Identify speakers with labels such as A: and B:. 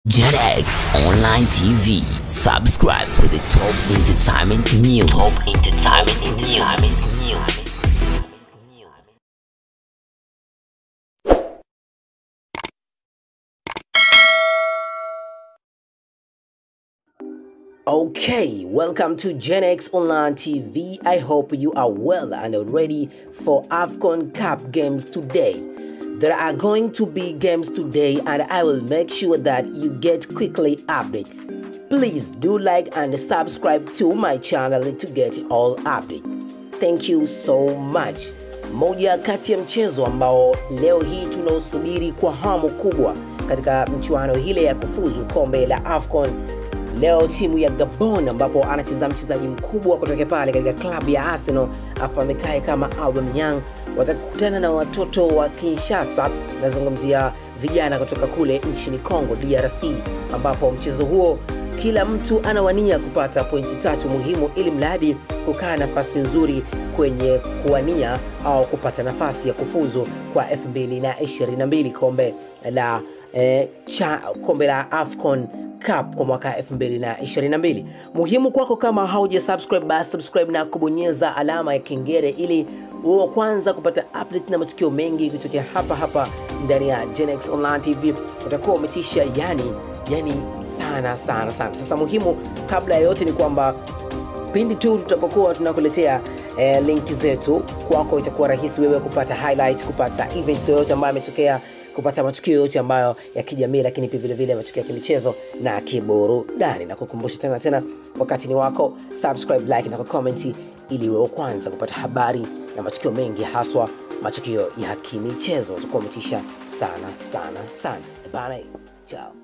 A: JetX Online TV. Subscribe for the top entertainment news. Top entertainment news. Okay, welcome to Gen X Online TV. I hope you are well and ready for AFCON Cup games today. There are going to be games today, and I will make sure that you get quickly updates. Please do like and subscribe to my channel to get all updates. Thank you so much. Moja kati ya mchezo ambao leo hii tunaosubiri kwa hamu kubwa katika mchuano hile ya kufuzu kombe la AFCON leo timu ya Gabon ambapo anacheza mchezaji mkubwa kutoka pale katika klabu ya Arsenal afahamikaye kama Aubameyang watakutana na watoto wa Kinshasa. Nazungumzia vijana kutoka kule nchini Congo DRC, ambapo mchezo huo kila mtu anawania kupata pointi tatu muhimu ili mradi kukaa nafasi nzuri kwenye kuwania au kupata nafasi ya kufuzu kwa 2022 kombe la eh, cha, kombe la AFCON Cup kwa mwaka 2022. Muhimu kwako kama hauja subscribe, basi subscribe na kubonyeza alama ya kengele ili uwe kwanza kupata update na matukio mengi kutokea hapa hapa ndani ya Genex Online TV. Utakuwa umetisha yani yani sana sana sana. Sasa muhimu kabla ya yote ni kwamba pindi tu tutapokuwa tunakuletea eh, linki zetu kwako, itakuwa rahisi wewe kupata highlight, kupata events yoyote ambayo ametokea kupata matukio yote ambayo ya kijamii, lakini pia vile vile matukio ya kimichezo na kiburudani. Na kukumbusha tena tena, wakati ni wako, subscribe, like na kucomment ili wewe kwanza kupata habari na matukio mengi, haswa matukio ya kimichezo. Utakuwa umetisha sana sana sana bana. Ciao.